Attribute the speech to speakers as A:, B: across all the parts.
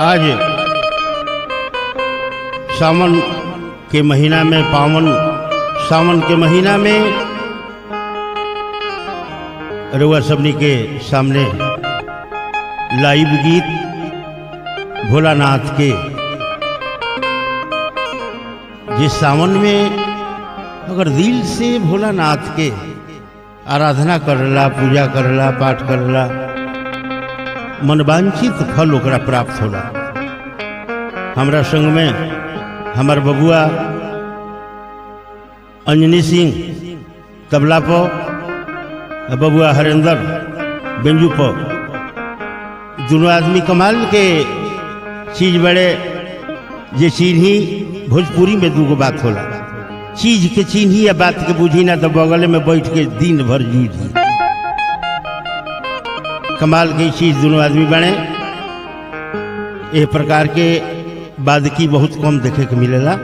A: आज सावन के महीना में पावन सावन के महीना में रउआ सबनी के सामने लाइव गीत भोलानाथ के जिस सावन में अगर दिल से भोलानाथ के आराधना करला पूजा करला पाठ करला मनवांछित फल ओकरा प्राप्त होला हमरा संग में हमार बबुआ अंजनी सिंह तबला पर आ बबुआ हरेंद्र बेंजू पर दोनों आदमी कमाल के चीज बड़े जे चिन्ही भोजपुरी में दूगो बात होला चीज के चिन्ही या बात के बुझी ना तो बगल में बैठ के दिन भर जूझी कमाल की चीज दोनों आदमी बने ए प्रकार के बादकी बहुत कम देखे के मिलेला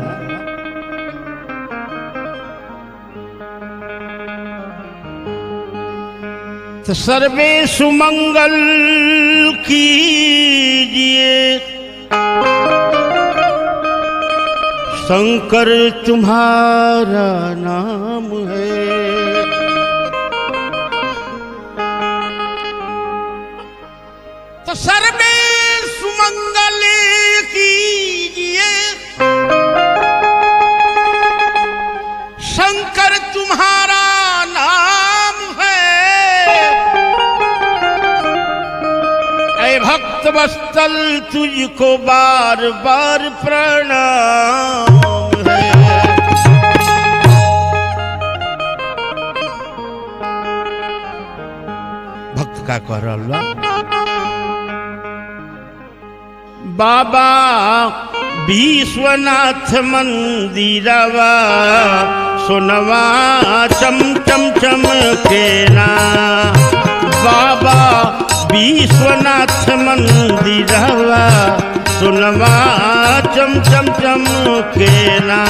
A: तो सर्वे सुमंगल कीजिए शंकर तुम्हारा नाम है तो सर्वे सुमंगल कीजिए शंकर तुम्हारा नाम है ऐ भक्त बस्तल तुझको बार बार प्रणाम है भक्त का कह रहा बाबा विश्वनाथ मंदिरवा सोनवा चम चम चम केना बाबा विश्वनाथ मंदिरवा सोनवा चम चम चम केना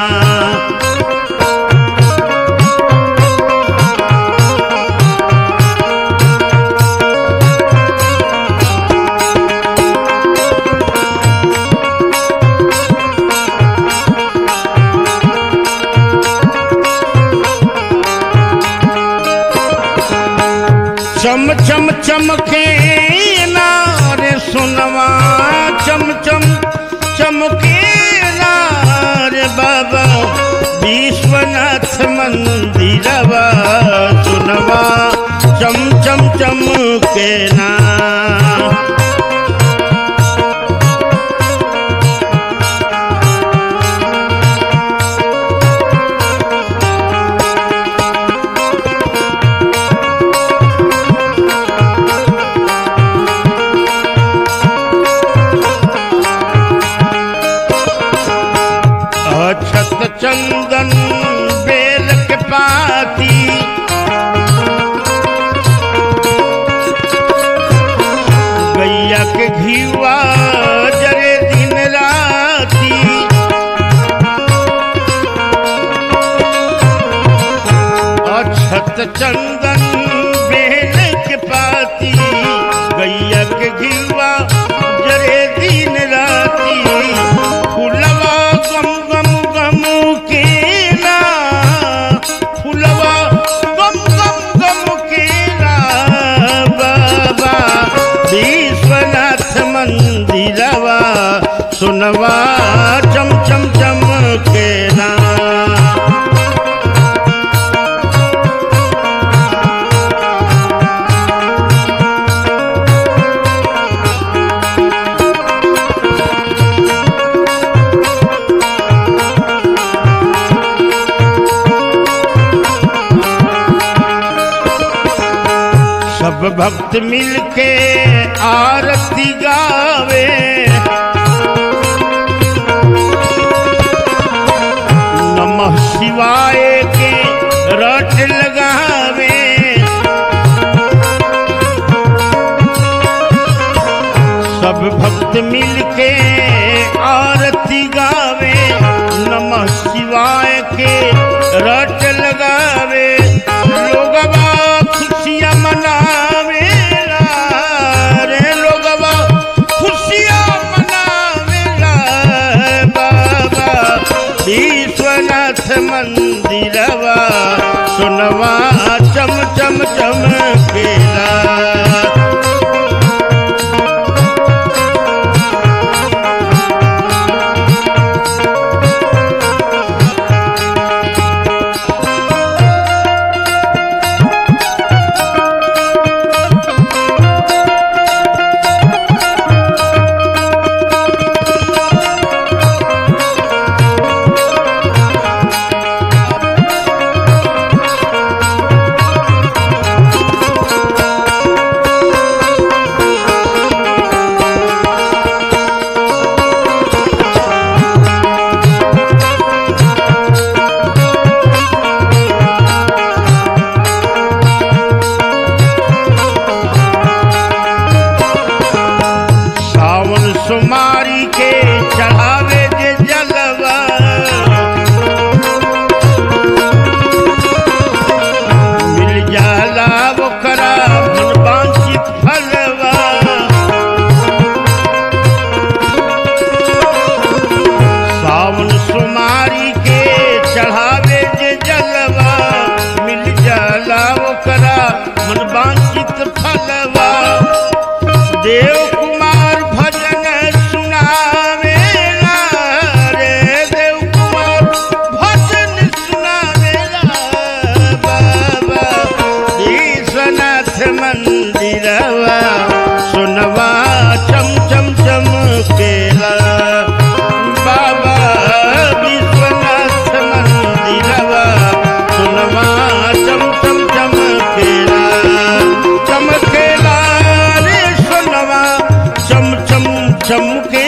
A: चम चम चमके नारे सुनवा चम चम चमके नारे बाबा विश्वनाथ मंदिरवा सुनवा चम चम चमके ना अक्षत चंदन बेल के पाती गैया के घीवा जरे दिन राती अक्षत चंदन बेल के पाती गैया के घीवा जरे दिन राती फुलवा गम गम गम के ना फुलवा गम गम गम के ना बाबा विश्वनाथ मंदिरवा सुनवा चम चम चम के ना सब भक्त मिलके आरती गावे नमः शिवाय के रट लगावे सब भक्त मिलके आरती गावे नमः शिवाय के रट लगावे लोगवा खुशियाँ मनावे रे लोगवा खुशियाँ मना चित फलवा देव कुमार भजन सुनावेला रे देव कुमार भजन सुनावेला बाबा विश्वनाथ मंदिरवा सुनवा चम चम चमकेला बाबा विश्वनाथ मंदिरवा सुनवा चम चम चमकेला चमकेला रे सुनवा चम चम चमके